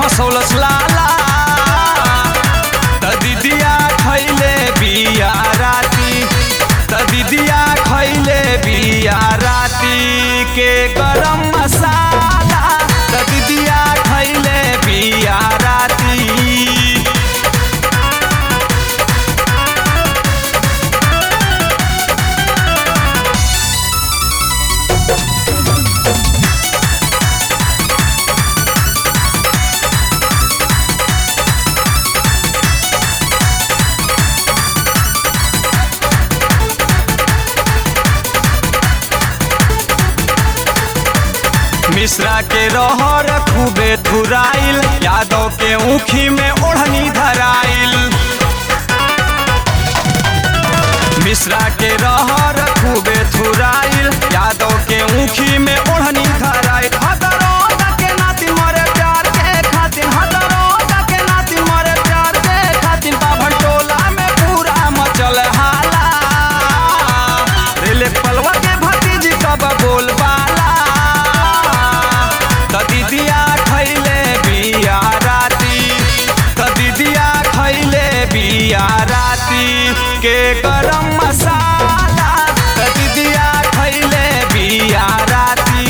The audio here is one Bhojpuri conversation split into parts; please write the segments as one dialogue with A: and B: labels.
A: फसौलस लाला त दीदिया खैले बिया राती त दीदिया खैले बिया राती के गरम मसाला त दीदिया खैले बिया राती मिश्रा के रहर खूबे धुराइल यादव के ऊखी में ओढ़नी धराइल मिश्रा के रहर खूबे धुराइल यादव के ऊखी में ओढ़नी धराइल हदरोगा के नाती मरे प्यार के खातिर हदरोगा के नाती मरे प्यार के खातिर बाभन टोला में पूरा मचल हाला रेले पलवा के भतीजी कब बोलबाला त दीदिया खैले बिया राती त दीदिया खैले बिया राती के गरम मसाला त दीदिया खैले बिया राती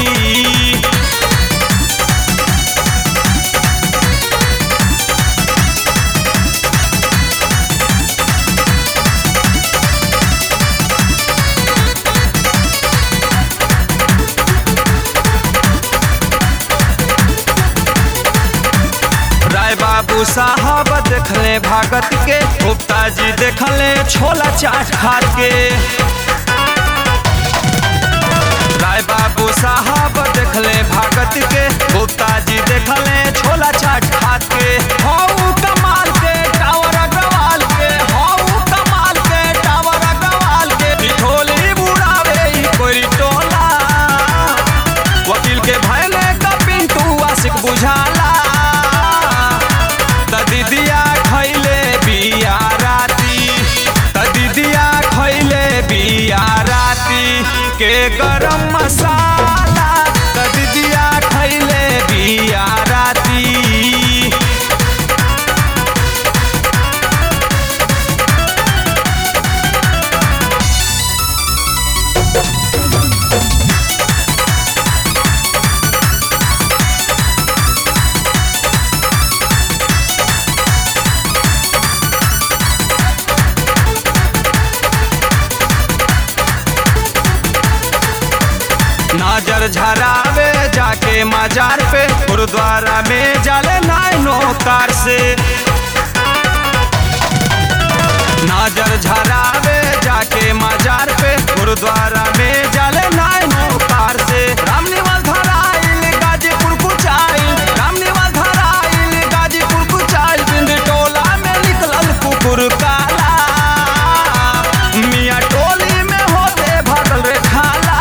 A: राय बाबू साहब देखले भागत के गुप्ता जी देखले छोला चाट खात के राय बाबू साहब देखले भागत के गुप्ता जी देखले छोला चाट खात के हऊ कमाल के टावर अग्रवाल के हऊ कमाल के टावर अग्रवाल के पिठोली बुढ़ावे ई कोई टोला वकील के भैले का पिंटू आशिक बुझाला त दीदिया खैले बिया राती त दीदिया खैले बिया राती के गरम मसाला त दीदिया खैले बिया राती नजर झरावे जाके मजार पे गुरुद्वारा में जाले नाइनो कार से नजर झरावे जाके मजार पे गुरुद्वारा में जाले नाइनो कार से रामनिवाल धराइल गाजीपुर कुचाइल रामनिवाल धराइल गाजीपुर कुचाइल बिंद टोला में निकलल कुकुर काला मियाँ टोली में होते भगल रे खाला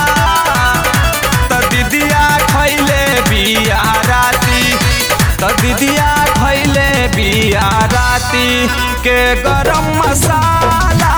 A: त दीदिया खैले बिया राती त दीदिया खैले बिया राती के गरम मसाला